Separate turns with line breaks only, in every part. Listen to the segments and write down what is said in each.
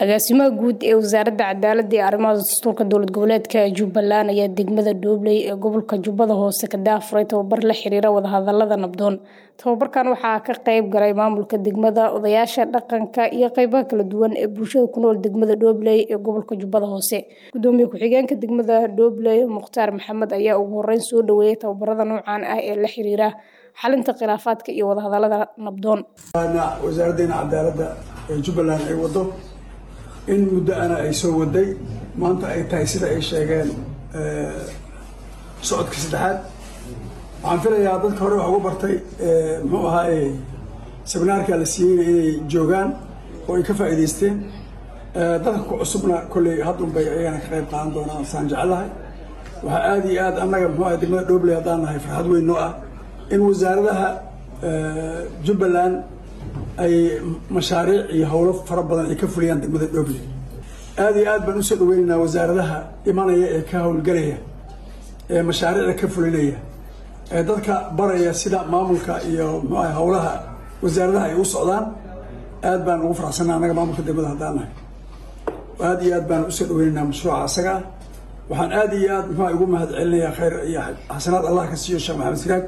agaasimaha guud ee wasaaradda cadaaladda iyo arrimaha dastuurka dowlad goboleedka jubbaland ayaa degmada dhoobley ee gobolka jubbada hoose ka daafuray tababar la xiriira wadahadalada nabdoon tababarkan waxaa ka qeyb galay maamulka degmada odayaasha dhaqanka iyo qeybaha kala duwan ee bulshada ku nool degmada dhoobley ee gobolka jubbada hoose gudoomiye ku-xigeenka degmada dhoobley mukhtaar maxamed ayaa ugu horeyn soo dhaweeyay tababarada noocan ah ee la xiriira xalinta khilaafaadka iyo wadahadalada nabdoon
wasaaraddeena cadaaladda ee jubbaland ay wado in muddo ana ay soo waday maanta ay tahay sida ay sheegeen socodka saddexaad waxaan filayaa dadka hore wax ugu bartay muxuu ahaaye seminaarka la siiyeyna inay joogaan oo ay ka faa'iidaysteen dadka ku cusubna kolley haddunbay ayagana ka qayb qaadan doonaan saan jecelahay waxaa aada iyo aad annaga muxuu ahay degmada dhobley haddaan nahay farxad weyn noo ah in wasaaradaha jubbaland ay mashaariic iyo howlo fara badan ay ka fuliyaan degmada dhobley aada iyo aad baan usoo dhaweynaynaa wasaaradaha imanaya ee ka howlgelaya ee mashaariicda ka fulinaya ee dadka baraya sida maamulka iyo muxuaha howlaha wasaaradaha ay u socdaan aad baan ugu faraxsanaa annaga maamulka degmada haddaan nahay aada iyo aad baan usoo dhaweynaynaa mashruuca asaga ah waxaan aada iyo aad muxua ugu mahad celinayaa khayr iyo xasanaad allah ka siiyo sheekh maxamed siraaj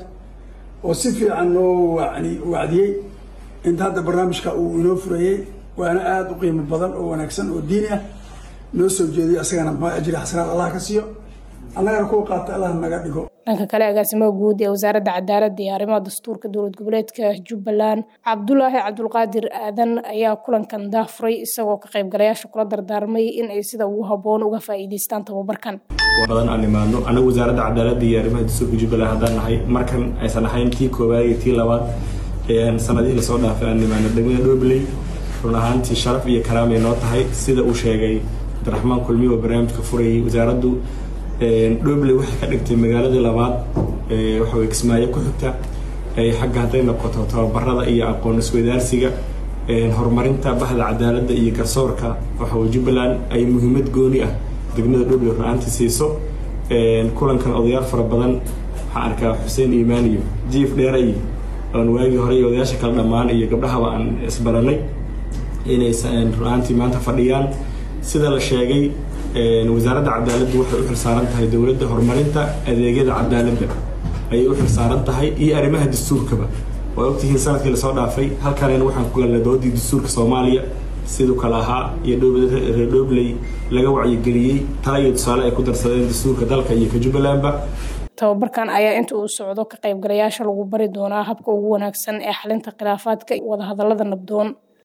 oo si fiican noo wani wacdiyey inta hadda barnaamijka uu inoo furayey waana aada u qiimo badan oo wanaagsan oo diini ah noo soo jeediyo asagana muxua ajri xasanaad allah ka siiyo annagana kuwa qaata allah naga dhigo
dhanka kale agaasimaha guud ee wasaaradda cadaaladda iyo arrimaha dastuurka dowlad goboleedka jubbaland cabdulaahi cabdulqaadir aadan ayaa kulankan daafuray isagoo ka qaybgalayaasha kula dardaarmay in ay sida ugu habboon uga faa'iidaystaan tababarkan
badan aan imaano anagu wasaaradda cadaaladda iyo arrimaha dastuurka jubbaland haddaan nahay markan aysan ahayn tii koowaad iyo tii labaad sanadihii lasoo dhaafay aan imaano degmada dhobley run ahaantii sharaf iyo karaamay noo tahay sida uu sheegay cabdiraxmaan kulmiye oo barnaamijka furayay wasaaraddu dhobley waxay ka dhigtay magaaladii labaad waxawey kismaayo ku xigta xagga hadday noqoto tababarada iyo aqoon isweydaarsiga horumarinta bahda cadaaladda iyo garsoorka waxawey jubbaland ay muhiimad gooni ah degmada dhobley run-aantii siiso kulankan odayaal fara badan waxaan arkaa xuseen iimaan iyo jiif dheera iyo oon waagii hore iyo odayaasha kale dhammaan iyo gabdhahaba aan isbaranay inay run-aantii maanta fadhiyaan sida la sheegay wasaaradda cadaaladdu waxay u xilsaaran tahay dowladda horumarinta adeegyada cadaaladda ayay u xilsaaran tahay iyo arrimaha dastuurkaba waa ogtihiin sanadkii lasoo dhaafay halkanena waxaan ku galnay doodii dastuurka soomaaliya siduu kale ahaa iyo reer dhobley laga wacyigeliyey tala iyo tusaale ay ku darsadeen dastuurka dalka iyo ka jubbalandba
tababarkan ayaa inta uu socdo ka qaybgalayaasha lagu bari doonaa habka ugu wanaagsan ee xalinta khilaafaadka wadahadalada nabdoon